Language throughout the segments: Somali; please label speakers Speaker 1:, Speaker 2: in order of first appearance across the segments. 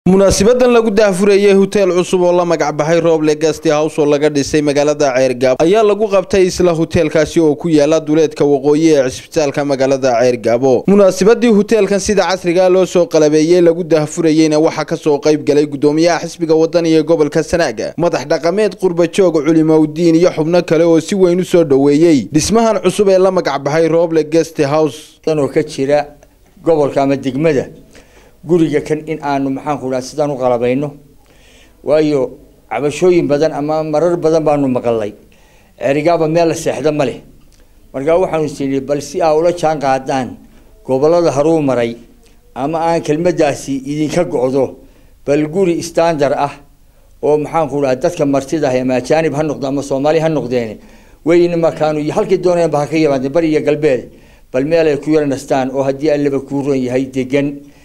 Speaker 1: munaasibadan lagu daahfurayey hoteel cusub oo la magac baxay rooble gasti house oo laga dhisay magaalada ceergaabo ayaa lagu qabtay isla hoteelkaasi oo ku yaala duleedka waqooyi ee cisbitaalka magaalada ceergaabo munaasibadii hoteelkan sida casriga loo soo qalabeeyey lagu daahfurayeyna waxaa kasoo qayb galay gudoomiyaha xisbiga wadani ee gobolka sanaaga madax dhaqameed qurbajoog culimowdiin iyo xubno kale oo si weyn u soo dhoweeyey dhismahan cusub ee la magac baxay rooble gasti house
Speaker 2: oo ka jira gobolka ama degmada guriga kan in aanu maxaanku dhaha sidaan u qalabayno waayo cabashooyin badan ama marar badan baanu maqalay cerigaaba meel la seexda ma leh markaa waxaanu sini bal si aa ula jaan qaadaan gobolada haruu maray ama aan kelmadaasi idinka go-do bal guri standard ah oo maxaanku dhaha dadka martida ah ama ajaanib ha noqdo ama soomaali ha noqdeen wayna markaanu halkii doonayaan ba ha ka yimaadeen bari iyo galbeed bal meel ay ku yara nastaan oo haddii allaba kuu ron yahay degan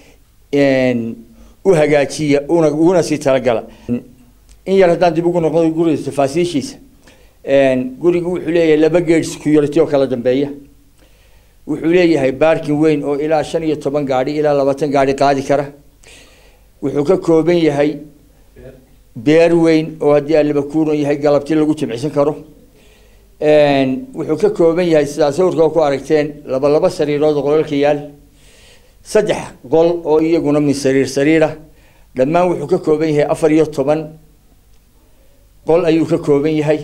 Speaker 2: u hagaajiya una uguna sii talagala in yar haddaan dib ugu noqdo guriga tafaasiishiisa gurigu wuxuu leeyahay laba geed security oo kala dambeeya wuxuu leeyahay baarkin weyn oo ilaa shan iyo toban gaadhi ilaa labaatan gaadhi qaadi kara wuxuu ka kooban yahay beer weyn oo haddii allaba kuuron yahay galabti lagu jimcsan karo wuxuu ka kooban yahay sidaa sawirka ku aragteen laba laba sariirood oo qolalka yaal saddex qol oo iyaguna min sariir sariira dhammaan wuxuu ka kooban yahay afar iyo toban qol ayuu ka kooban yahay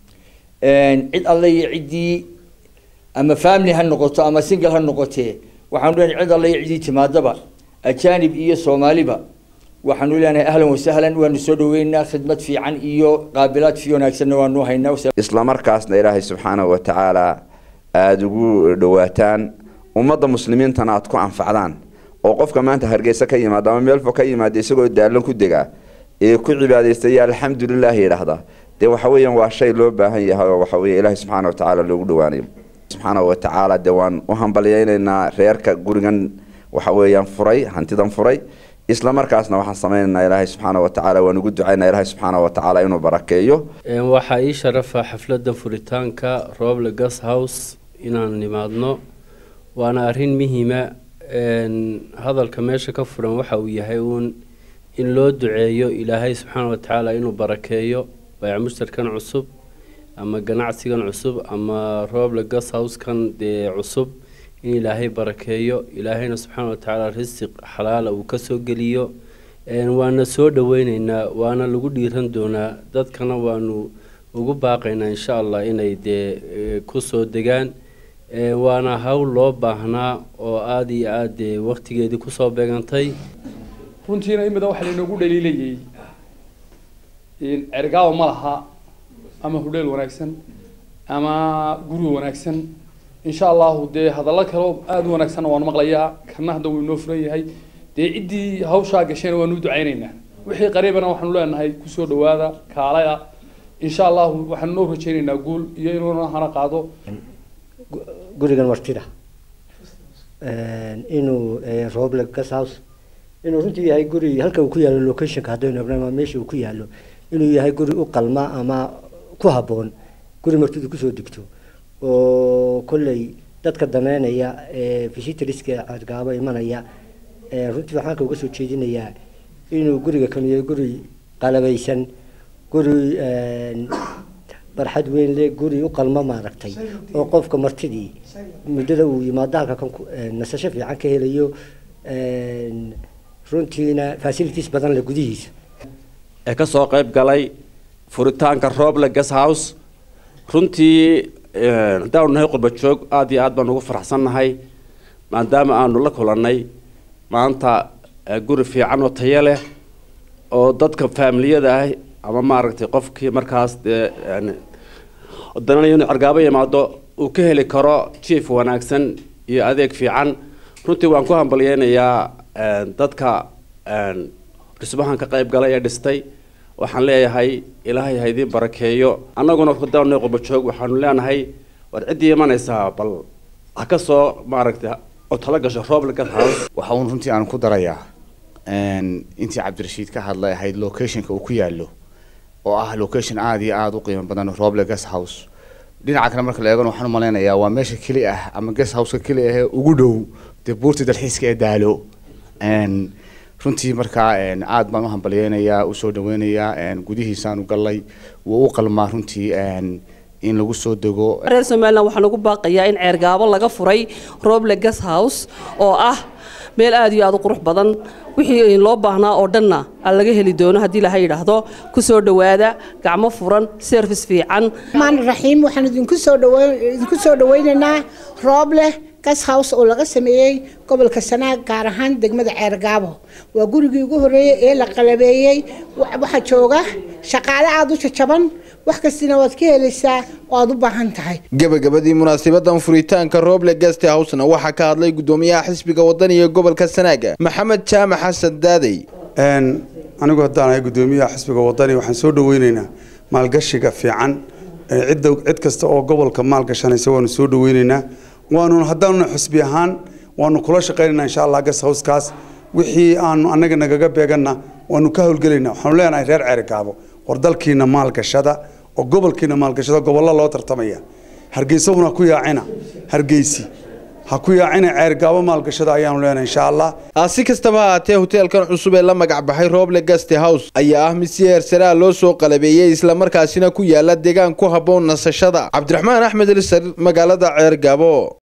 Speaker 2: cid alle iyo ciddii ama family ha noqoto ama single ha noqotee waxaanu leenahay cid alle iyo ciddii timaadaba ajaanib iyo soomaaliba waxaanu leenahay ahlan wasahlan waanu soo dhaweynaa khidmad fiican iyo qaabilaad fi wanaagsanna waanu haynaa
Speaker 3: isla markaasna ilaahay subxaanahu wa tacaala aada ugu dhawaataan ummadda muslimiintana aad ku anfacdaan oo qofka maanta hargeysa ka yimaada ama meelfo ka yimaada isagoo daalan ku degaa ee ku cibaadaystaya alxamdulilah yidhaahda dee waxa weeyaan waa shay loo baahan yahay oo waxa weye ilaahay subxaana wa tacaala loogu dhawaanayo subxaana wa tacaala dee waan u hambalyeynaynaa reerka gurigan waxa weeyaan furay hantidan furay isla markaasna waxaan sameynaynaa ilaahay subxaana wa tacaala waan ugu ducaynaa ilaahay subxaana wa tacaala inuu barakeeyo
Speaker 4: waxaa ii sharafa xafladda furitaanka roble gas house inaan nimaadno waana arrin muhiima hadalka meesha ka furan waxa uu yahay uun in loo duceeyo ilaahay subxaana watacaala inuu barakeeyo bayc mushtarkan cusub ama ganacsigan cusub ama rooble gas housekan dee cusub in ilaahay barakeeyo ilaahayna subxaana watacaala risiq xalaala uu kasoo geliyo waana soo dhaweyneynaa waana lagu dhiiran doonaa dadkana waanu ugu baaqaynaa insha allah inay dee kusoo degaan waana hawl loo baahnaa oo aada iyo aada dee waktigeedii kusoo beegantay
Speaker 5: runtiina in badan waxaa lainoogu dhaliilayay cergaabo ma laha ama hudheel wanaagsan ama guri wanaagsan insha allahu dee hadallo kaleo aada u wanaagsanna waanu maqlayaa kana hadda wuu inoo furan yahay dee ciddii hawshaa gashayna waanu u ducaynaynaa wixii qariibana waxaanu leenahay kusoo dhawaada kaalaya insha allahu waxaanu noo rajaynaynaa guul iyo inuuna hana qaado
Speaker 6: gurigan martida inuu roble gas house inuu runtii yahay guri halka uu ku yaalo locationka haddaynu egnama meesha uu ku yaalo inuu yahay guri u qalma ama ku habboon guri martidu kusoo degto oo kolley dadka daneynaya visitoriska cadgaabo imanaya runtii waxaan ka uga soo jeedinayaa inuu guriga kanu yahay guri qalabaysan guri barxad weyn le guri u qalmo maaragtay oo qofka martidii muddada uu yimaado halka kan nasasho fiican ka helayo runtiina facilities badan le gudihiisa
Speaker 7: ee ka soo qayb galay furitaanka rooble gas house runtii haddaanu nahay qurba joog aada iyo aad baan ugu faraxsannahay maadaama aanu la kulannay maanta guri fiican oo tayo leh oo dadka faamiliyada ah ama maaragtay qofkii markaas dee dananayo inuu cargaabo yimaado uu ka heli karo jief wanaagsan iyo adeeg fiican runtii waan ku hambalyeynayaa dadka dhismahan ka qayb galay ee dhistay waxaan leeyahay ilaahay ha idiin barakeeyo annaguna hadaana qurbajoog waxaanu leenahay war ciddii imanaysaa bal ha ka soo maaragtay oo tala gasho rooble gas house
Speaker 8: waxa uun runtii aan ku darayaa intii cabdirashiid ka hadlay ahayd locationka uu ku yaalo oo ah location aada iyo aada u qiimo badan roble gas house dhinaca kale marka la eegana waxaan umalaynayaa waa meesha keli ah ama gas houseka keli ah ee ugu dhow dee buurta dalxiiska ee daalo runtii markaa aad baan u hambalyeynayaa usoo dhaweynayaa gudihiisaan u gallay wuu u qalmaa runtii in lagu soo dego
Speaker 9: reer somalilan waxaan ugu baaqayaa in ceergaabo laga furay roble gas house oo ah meel aad iyo aad u qurux badan wixii loo baahnaa oo dhanna laga heli doono haddii laha yidhaahdo ku soo dhowaada gacmo furan service fiican
Speaker 10: maan raxiim waxaan idinku soo idinku soo dhawaynaynaa rooble gas house oo laga sameeyey gobolka sanaag gaar ahaan degmada ceergaabo waa gurigii ugu horreeyey ee la qalabeeyey waxaa jooga shaqaale aada u jajaban wax kastina waad ka helaysaa oo aada u baahan tahay
Speaker 1: gabagabadii munaasibadan furitaanka rooble guest housena waxaa ka hadlay gudoomiyaha xisbiga wadaniga ee gobolka sanaaga maxamed jaamac xasan daadey
Speaker 11: anigu haddaan ahay gudoomiyaha xisbiga wadani waxaan soo dhaweyneynaa maalgashiga fiican cidda cid kasta oo gobolka maalgashanaysa waanu soo dhaweyneynaa waanu haddaanuna xisbi ahaan waanu kula shaqaynaynaa insha allah gas howskaas wixii aanu annaga nagaga beeganna waanu ka howlgelaynaa waxaanu leenahay reer ceerigaabo war dalkiina maalgashada oo gobolkiina maalgashada gobollo loo tartamaya hargeysahuna ku yaacina hargeysi ha ku yaacina ceergaabo maalgashada ayaanu leenahay insha allah
Speaker 1: si kastaba haatee hoteelkan cusub ee la magac baxay roble guest house ayaa ah mid si heersaraa loo soo qalabeeyey islamarkaasina ku yaala deegaan ku habboon nasashada cabdiraxmaan axmed elisar magaalada ceergaabo